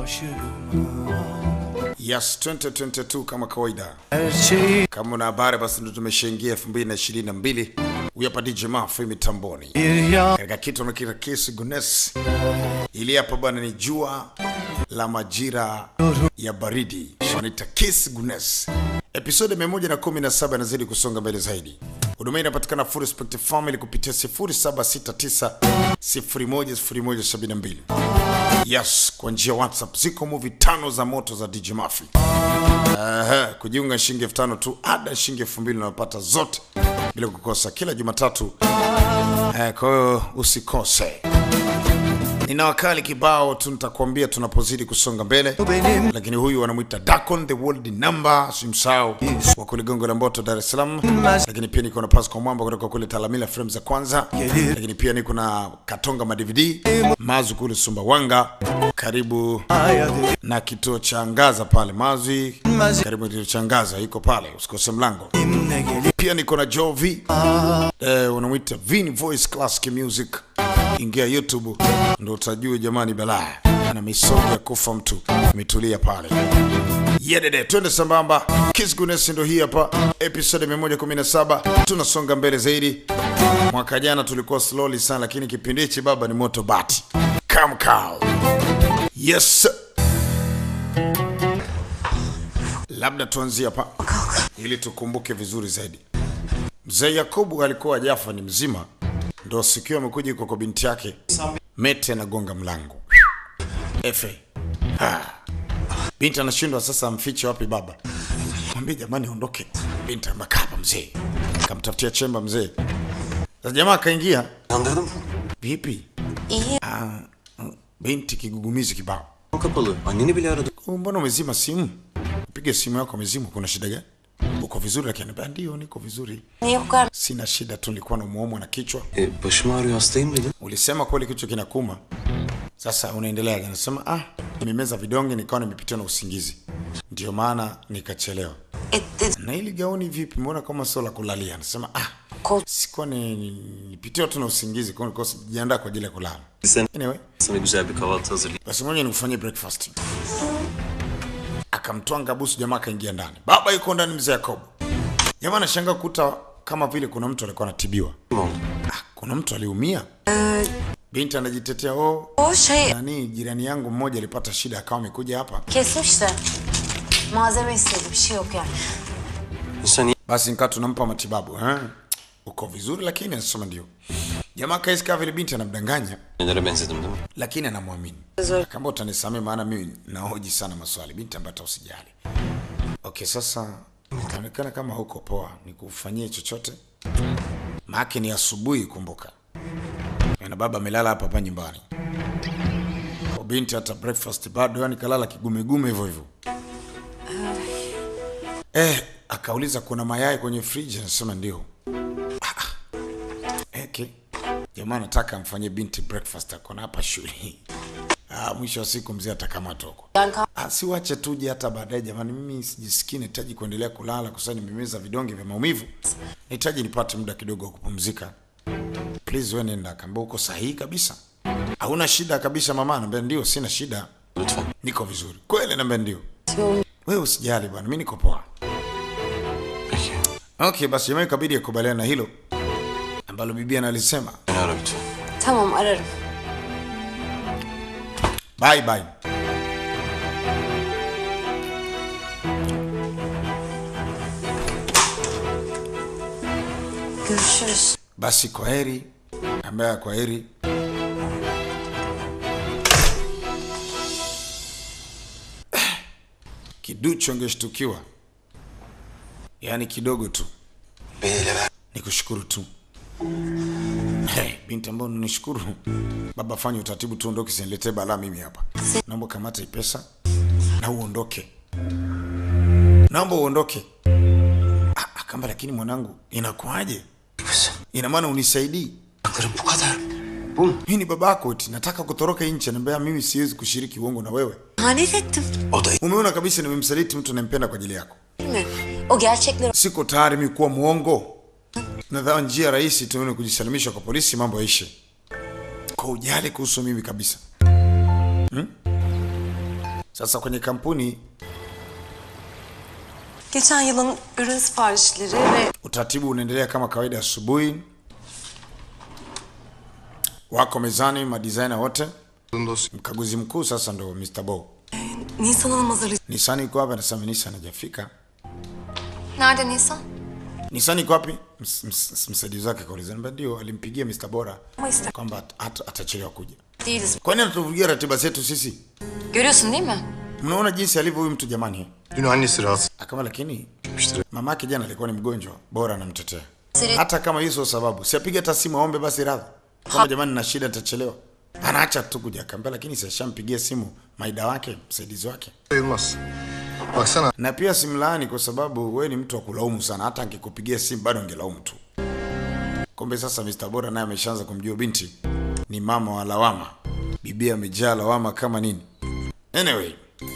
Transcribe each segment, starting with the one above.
Yes, 2022 kama kawaida. Her şeyi Kama una habari basi ndo tumeshaingia 2022. Huyu hapa DJ Mafi mitamboni. bir yağ Katika kitu nakita kesi Gunes. Ili hapa bwana ni jua la majira ya baridi. Wanaita Kiss Gunes. Episode 117 inazidi kusonga mbele zaidi. Huduma hii inapatikana Full Respect Family kupitia 0769 010172. Yes, kwa njia ya WhatsApp ziko movie tano za moto za DJ Mafi. Aha, kujiunga shilingi elfu tano tu, ada shilingi elfu mbili unapata zote bila kukosa kila Jumatatu. Eh, kwa hiyo usikose. Nina wakali kibao tu nitakwambia tunapozidi kusonga mbele, benim lakini huyu wanamwita Dakon the world number, simsahau wa kule Gongo la Mboto, Dar es Salaam. Lakini pia niko na Pascal Mwamba kutoka kule Talamila Frames za kwanza, lakini pia niko na Katonga ma DVD Mazu kule Sumbawanga, karibu ayadı na kituo cha Angaza pale Mazwi, Mazi- karibu na kituo cha Angaza iko pale, usikose mlango. ne gelip Pia niko na Joe V eh, unamwita Vin Voice Classic Music. Ingia YouTube ndo utajua jamani, balaa ana misogi ya kufa mtu imetulia pale. Yedede, twende sambamba. Kiss Goodness ndo hii hapa, episode 117 tunasonga mbele zaidi. Mwaka jana tulikuwa slowly sana, lakini kipindi hichi baba ni moto bati. Come cow. Yes. sir. Labda tuanzie hapa ili tukumbuke vizuri zaidi. Mzee Yakubu alikuwa Jafa ni mzima, ndo sikio amekuja iko kwa binti yake Mete anagonga mlango. Efe. Ah. Binti anashindwa sasa amfiche wapi baba. Mwambie jamani ondoke. Binti amekaa hapa mzee. Kamtafutia chemba mzee. Sasa jamaa akaingia. Kandırdım. Vipi? İyi. Ah, binti kigugumizi kibao. Kapalı. Anneni bile aradım. "Oh, Mbona umezima simu? Piga simu yako umezima, kuna shida gani? Uko vizuri? Lakini anambia ndio, niko vizuri. Niye bu kadar Sina shida tu, nilikuwa namuumwa na kichwa. E, başım ağrıyor hastayım dedim. Ulisema kweli kichwa kinakuma. Sasa unaendelea gani? Nasema ah, nimemeza vidonge nikawa nimepitiwa na usingizi, ndio maana nikachelewa. etti? Na hili gauni vipi? Mbona kama sio la kulalia? Anasema ah, Kol sikuwa ni ni- nipitiwa tu na usingizi, kwa hiyo nilikuwa sijiandaa kwa ajili ya kulala. Sen Anyway, sana güzel bir kahvaltı hazırlayayım. basi ngoja nikufanyie breakfast. Akamtwanga busu, jamaa akaingia ndani. Baba yuko ndani, mzee Yakobo. Jamaa anashangaa kukuta kama vile kuna mtu alikuwa anatibiwa. Kim oldu? Ah, kuna mtu aliumia. Binti anajitetea, oh, o şey nani jirani yangu mmoja alipata shida akawa amekuja hapa. kesmiş de malzeme istedi bir şey yok yani. İnsan iyi Basi nikaa tunampa matibabu eh? Uko vizuri lakini anasema ndio. Jamaa kaisi kama vile binti anamdanganya nelere benzedim değil mi? lakini anamwamini. Kama utanisamee maana mimi nahoji sana maswali. Binti ambaye hata usijali. Okay, sasa inaonekana kama huko poa, nikufanyie chochote? Maake ni asubuhi, kumbuka. Na baba amelala hapa hapa nyumbani. Kwa binti hata breakfast bado, yani kalala kigumegume hivyo hivyo. Eh, akauliza kuna mayai kwenye friji, anasema ndio. Ah, ah. Okay. Jamaa anataka amfanyie binti breakfast, akona hapa shule. Ah, mwisho wa siku mzee atakamatwa huko. Yani kal- Ah, si wache tuje hata baadaye jamani, mimi sijisikii, nahitaji kuendelea kulala kwa sababu nimemeza vidonge vya maumivu. Nahitaji nipate muda kidogo wa kupumzika. Please wewe nenda. Akaambia uko sahihi kabisa. Hauna shida kabisa mama? Anambia ndio, sina shida. Lütfen. Niko vizuri. Kweli anambia ndio. Wewe usijali bwana, mimi niko poa. Peki. Okay, basi jamaa ikabidi akubaliana na hilo ambalo bibi analisema. Beni ara lütfen. Tamam ararım. Bye bye. Görüşürüz. Basi kwa heri, ambaye kwa heri. Kiduchu angeshtukiwa, yaani kidogo tu. Beni ver. Nikushukuru tu. Hey, binti ambao nishukuru. Baba, fanya utaratibu tu, ondoke, siniletee balaa mimi hapa. Naomba kamata hii pesa na uondoke, naomba uondoke. Ah, akamba, lakini mwanangu, inakuwaje? Kızım. Ina maana unisaidii? Haklarım bu kadar. Bu mu? Mimi ni babako eti nataka kutoroka nchi, anambia mimi siwezi kushiriki uongo na wewe. İhanet ettim. O da Umeona kabisa nimemsaliti mtu anayempenda kwa ajili yako. Değil mi? O gerçekleri Siko tayari mimi kuwa muongo. Nadhani njia rahisi tu ni kujisalimisha kwa polisi, mambo yaishe. Kwa ujali kuhusu mimi kabisa. Hmm? Sasa kwenye kampuni Geçen yılın ürün siparişleri ve utaratibu unaendelea kama kawaida. Asubuhi wako mezani madesigner wote, mkaguzi mkuu sasa ndo Mr. Bo. Nisan Hanım hazırlayacak. Nissan yuko hapa, anasema Nissan hajafika. Nerede Nisan? Nissan yuko wapi? Ms- ms- Msaidizi wake kauliza, Niambia, ndio alimpigia Mr. Bora Ama ister. kwamba at- at- atachelewa kuja. Değiliz. Kwani anatuvugia ratiba zetu sisi? Görüyorsun değil mi? Mnaona jinsi alivyo huyu mtu jamani. eh? Dün annesi rahatsız Akama lakini etmiştir. mamake jana alikuwa ni mgonjwa, bora anamtetea. Siri- Hata kama hiyo sio sababu, si apige hata simu aombe basi radhi. Kama jamani na shida nitachelewa. Anaacha tu kuja akaambia, lakini si ashampigia simu maida wake, msaidizi wake. Sayılmaz. Baksana Na pia simlaani kwa sababu we ni mtu wa kulaumu sana, hata angekupigia simu bado angelaumu tu. Kumbe sasa Mr. Bora naye ameshaanza kumjua binti ni mama wa lawama. Bibi amejaa lawama kama nini. Anyway,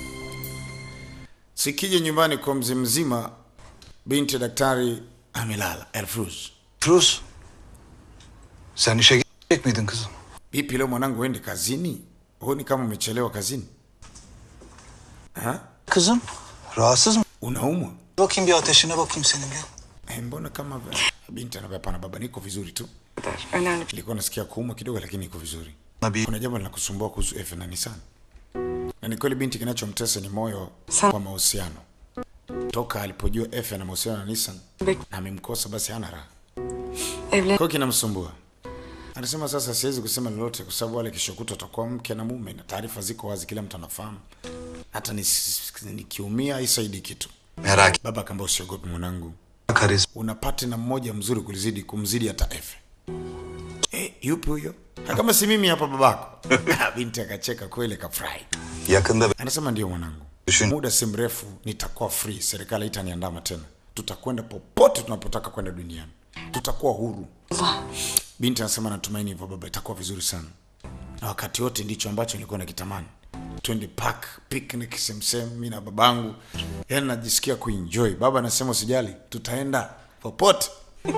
sikije nyumbani kwa mzee mzima, binti ya daktari amelala. Elfruz, Rus. Sen işe gidecek miydin kızım? vipi leo mwanangu, uende kazini? Huoni kama umechelewa kazini? Ha? Kızım. Rahatsız mı? Unaumwa? Bakayım bir ateşine bakayım senin bir. Eh, mbona kama binti anambia hapana baba, niko vizuri tu. Önemli. Nilikuwa nasikia kuuma kidogo, lakini niko vizuri. Nabii. Kuna jambo linakusumbua kuhusu Efe na Nissan. Na ni kweli binti kinachomtesa ni moyo Sana. kwa mahusiano. Toka alipojua Efe ana mahusiano na Nissan Bek- na amemkosa, basi hana raha. Evlen. Kwa hiyo kinamsumbua. Anasema sasa siwezi kusema lolote kwa sababu wale kesho kutwa watakuwa mke na mume na taarifa ziko wazi, kila mtu anafahamu. Hata nis- nikiumia haisaidi kitu. merak Baba akaambia usiogope mwanangu, Karizma. una partner mmoja mzuri kulizidi kumzidi hata Efe. Eh, yupi huyo? Ha, Kama si mimi hapa babako. Binti akacheka kweli, kafurahi. yakında Anasema ndio mwanangu, Düşün. muda si mrefu nitakuwa free, serikali itaniandama tena, tutakwenda popote tunapotaka kwenda duniani, tutakuwa huru. Binti anasema natumaini hivyo baba, itakuwa vizuri sana, na wakati wote ndicho ambacho nilikuwa nakitamani. Twende park, picnic, semsem, mimi na babangu, yaani najisikia kuenjoy. Baba anasema usijali, tutaenda popote.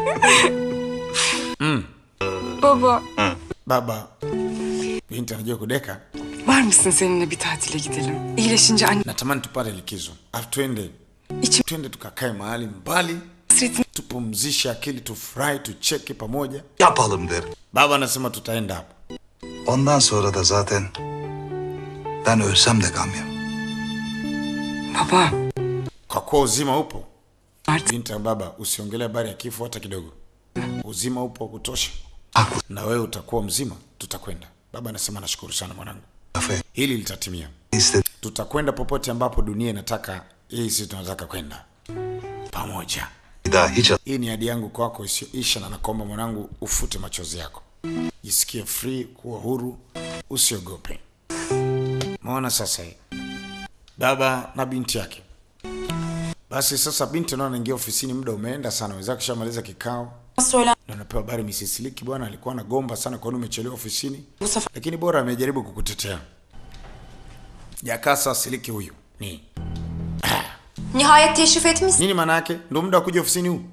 Baba, Baba, binti anajua kudeka, var mısın seninle bir tatile gidelim? İyileşince anne natamani tupate likizo, afu twende içim twende tukakae mahali mbali hasretini tupumzishe akili, tufurahi, tucheke pamoja. Yapalım derim. Baba anasema tutaenda hapo. Ondan sonra da zaten ben ölsem de gam yemem. Baba, Kwa kuwa uzima upo, artık binti ya baba, usiongelee habari ya kifo hata kidogo. Uzima upo wa kutosha, Haklı. na wewe utakuwa mzima, tutakwenda. Baba anasema nashukuru sana mwanangu, Lafı hili litatimia. istedim. Tutakwenda popote ambapo dunia inataka, hii sisi tunataka kwenda pamoja. Bir daha hiç Hii ni ahadi yangu kwako isiyoisha, na nakuomba mwanangu, ufute machozi yako, jisikie free, kuwa huru, usiogope. Maona sasa hii baba na binti yake. Basi sasa binti naona anaingia ofisini, muda umeenda sana, wenzake kishamaliza kikao, söyler na napewa habari Mrs. Liki, bwana alikuwa anagomba sana, kwa nini umechelewa ofisini, bu sefer lakini bora amejaribu kukutetea. Jakasa Siliki huyu ni Nihayet teşrif etmişsin. nini maana yake? Ndio muda wa kuja ofisini huu?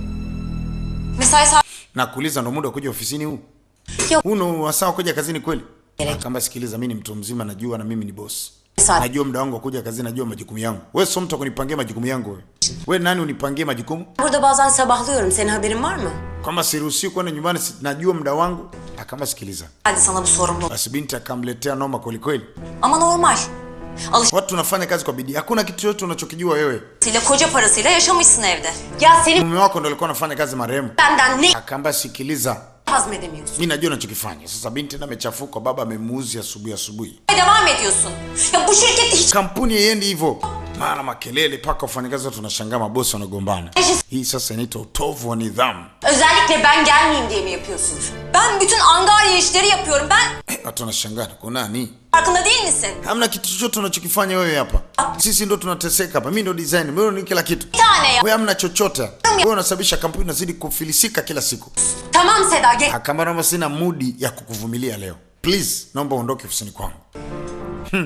Mesai saati na kuuliza ndo muda wa kuja ofisini huu Yok. huu ndo wasaa wa kuja kazini kweli Gerek. kamba sikiliza mi ni mtu mzima najua na mimi ni boss saati. najua muda wangu wa kuja kazini najua majukumu yangu we sio mtu wa kunipangia majukumu yangu we we nani unipangie majukumu Burada bazen sabahlıyorum. Senin haberin var mı? kwamba siruhusiwi kwenda nyumbani si- najua muda wangu akamba sikiliza Hadi sana bu sorumluluk. basi binti akamletea noma kwelikweli Ama normal. watu tunafanya kazi kwa bidii hakuna kitu chochote unachokijua wewe Alışıyla koca parasıyla yaşamışsın evde. Ya senin mume wako ndo alikuwa anafanya kazi marehemu benden ne akamba sikiliza hazmedemiyorsun? mi najua unachokifanya sasa binti na amechafuka baba amemuuzi asubuhi asubuhi Devam ediyorsun. Ya bu şirkette hiç kampuni haiendi hivyo mara makelele mpaka wafanyakazi wote tunashangaa mabosi wanagombana hii sasa inaitwa utovu wa nidhamu özellikle ben gelmeyeyim diye mi yapıyorsun? Ben bütün angarya işleri yapıyorum. Ben Eh, watu wanashangaa kwa nani farkında değil misin? hamna kitu chochote unachokifanya wewe hapa sisi ndo tunateseka hapa mi ndo design wewe ni kila kitu Bir tane ya. wewe hamna chochote wewe unasababisha kampuni inazidi kufilisika kila siku Tamam Seda gel. kama naomba sina mudi ya kukuvumilia leo please naomba uondoke ofisini kwangu hmm.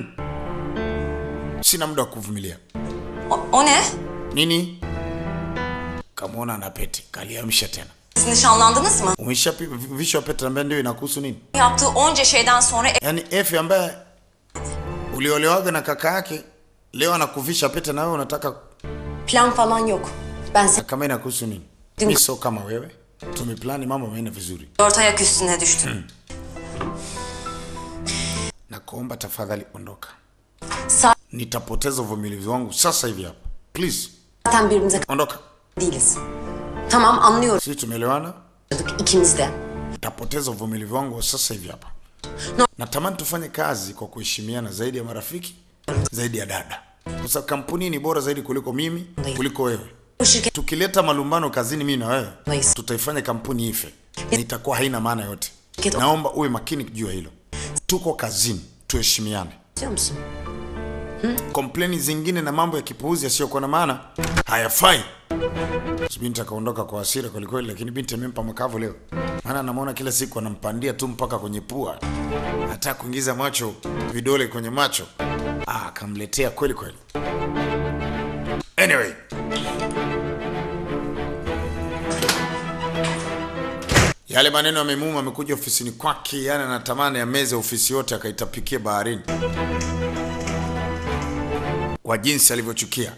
sina muda wa kuvumilia O, o ne? nini kamwona na pete kaliamsha tena Siz nişanlandınız mı? umeshavishwa pete ambaye ndio inakuhusu nini Yaptığı onca şeyden sonra yaani F ambaye Uliolewaga na kaka yake, leo anakuvisha pete na wewe unataka Plan falan yok. Ben seni kama inakuhusu nini? Dün- Mi sio kama wewe. Tumeplani mambo ameenda vizuri. dört ayak üstüne düştüm. Na kuomba tafadhali ondoka. Zaten Nitapoteza uvumilivu wangu sasa hivi hapa. Please, birbirimize ondoka. değiliz. Tamam anlıyorum Sisi tumeelewana? ikimiz de. Nitapoteza uvumilivu wangu sasa hivi hapa. No. Natamani tufanye kazi kwa kuheshimiana zaidi ya marafiki, zaidi ya dada. Kwa sababu kampuni ni bora zaidi kuliko mimi, kuliko wewe. Bu şirket Tukileta malumbano kazini mimi na wewe, Nice. tutaifanya kampuni ife na itakuwa haina maana yote. Kitu- Naomba uwe makini juu ya hilo. Tuko kazini, tuheshimiane. istiyor musun? Kompleni zingine na mambo ya kipuuzi yasiyokuwa na maana hayafai. Binti akaondoka kwa hasira kwelikweli, lakini binti amempa makavu leo, maana anamwona kila siku anampandia tu mpaka kwenye pua, hata kuingiza macho vidole kwenye macho. Ah, akamletea kweli kweli. Anyway, yale maneno yamemuuma, amekuja ofisini kwake, yani anatamani ameze ofisi yote akaitapikie baharini kwa jinsi alivyochukia.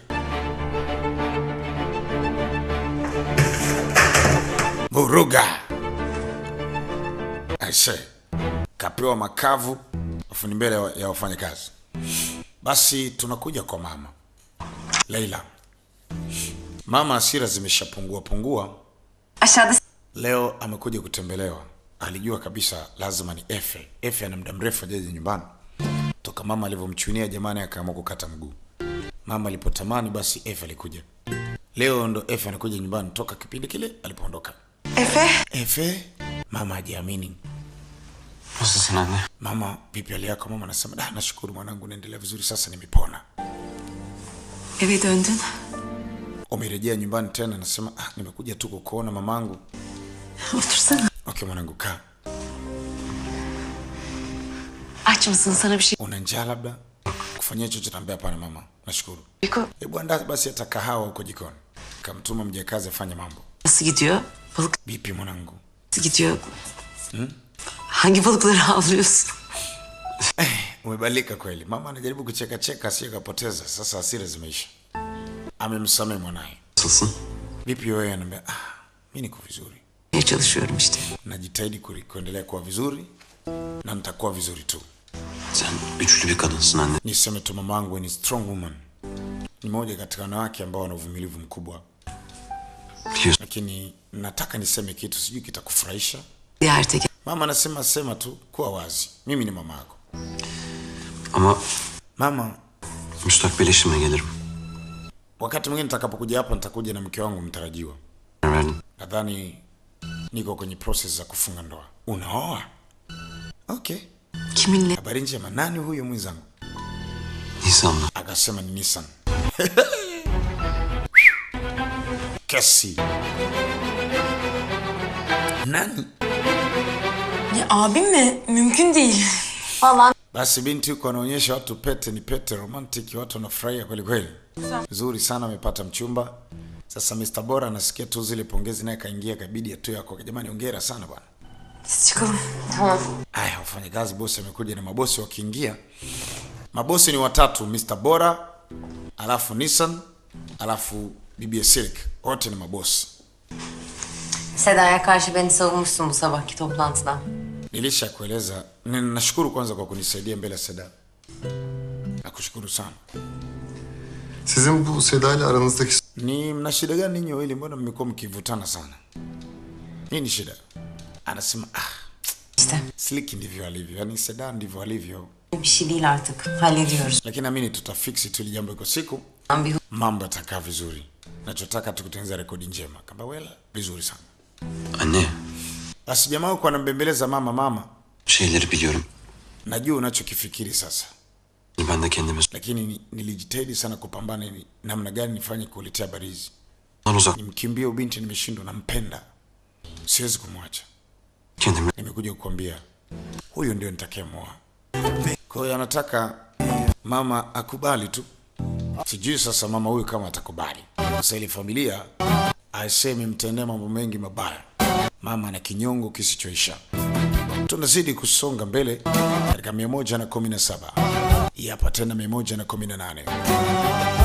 Vuruga aise, kapewa makavu afu ni mbele ya- ya wafanyakazi. Basi tunakuja kwa mama Leila. Mama hasira zimeshapungua pungua, Aşağıda leo amekuja kutembelewa. Alijua kabisa lazima ni Efe. Efe ana muda mrefu ajaje nyumbani toka mama alivyomchunia jamani, akaamua kukata mguu. Mama alipotamani basi Efe alikuja. Leo ndo Efe anakuja nyumbani toka kipindi kile alipoondoka. Efe. Efe, mama hajiamini. Nasılsın anne? Mama, vipi hali yako? Mama anasema da, nashukuru mwanangu, naendelea vizuri, sasa nimepona. Eve döndün. Umerejea nyumbani tena? Anasema ah, nimekuja tu kukuona mamangu. Otursana. Okay mwanangu, kaa. Aç mısın? Sana bir şey... Una njaa labda? Kufanyia chochote? Ambia hapana mama, nashukuru. Biko Hebu andaa basi hata kahawa huko jikoni. Kamtuma mjakazi afanye mambo. nasıl gidiyor? Balık Vipi mwanangu? nasıl gidiyor? Hangi balıkları avlıyorsun? Umebadilika kweli. Mama anajaribu kucheka cheka asiye kapoteza. Sasa hasira zimeisha. Amemsamehe mwanaye. Nasılsın? Vipi wewe? Anambia ah, mimi niko vizuri. Ne çalışıyorum işte. Najitahidi kuri- kuendelea kuwa vizuri na nitakuwa vizuri tu. Sen güçlü bir kadınsın anne. Niseme tu mamangu ni strong woman. Ni moja katika wanawake ambao wana uvumilivu mkubwa, Biliyorsun. lakini nataka niseme kitu, sijui kitakufurahisha. Diğer teker. Mama anasema sema tu, kuwa wazi, mimi ni mama yako. Ama Mama, müstakbel eşime gelirim. wakati mwingine nitakapokuja hapa nitakuja na mke wangu mtarajiwa. Karar verdim. Nadhani niko kwenye process za kufunga ndoa. Unaoa? Okay, Kiminle? habari njema. Nani huyo mwenzangu? Nisan'la. Akasema ni Nissan. Kesi. Nani? Ya abim mi? Mümkün değil. Vallahi Basi binti huko anaonyesha watu pete ni pete romantic, watu wanafurahia kweli kweli. Nzuri sana amepata mchumba. Sasa Mr. Bora anasikia tu zile pongezi naye kaingia kabidi atu yako. Jamani hongera sana bwana. biz çıkalım. Tamam. Aya, wafanyakazi bosi amekuja na mabosi wakiingia. Mabosi ni watatu, Mr. Bora, alafu Nissan, alafu Bibi Silk. Wote ni mabosi. Seda'ya karşı beni savunmuşsun bu sabahki toplantıda. Nilisha kueleza. Ni- Nashukuru kwanza kwa kunisaidia mbele ya Seda. Nakushukuru sana. Sizin bu Seda ile aranızdaki Ni mna shida gani ninyi wawili? Mbona mmekuwa mkivutana sana? Nini shida? Anasema ah, İşte Silk ndivyo alivyo, yaani Seda ndivyo alivyo, bir şey değil artık. Hallediyoruz. lakini naamini tutafiksi tu ili jambo iko siku Ben bir mambo yatakaa vizuri. Nachotaka tukutengeneza rekodi njema. Kamba wela vizuri sana. Anne, Basi jamaa huko anambembeleza mama, mama, şeyleri biliyorum. najua unachokifikiri sasa, Ben de kendime lakini ni- nilijitahidi sana kupambana ni namna gani nifanye kuletea habari hizi. ondan uzak Nimkimbie ubinti, nimeshindwa, nampenda, siwezi kumwacha. kendimi Nimekuja kukwambia huyu ndio nitakayemwoa. Kwa hiyo anataka mama akubali tu. Sijui sasa mama huyu kama atakubali. Sasa ile familia aisemi mtendee mambo mengi mabaya. Mama ana kinyongo kisichoisha. Tunazidi kusonga mbele katika mia moja na kumi na saba Hii hapa tena 118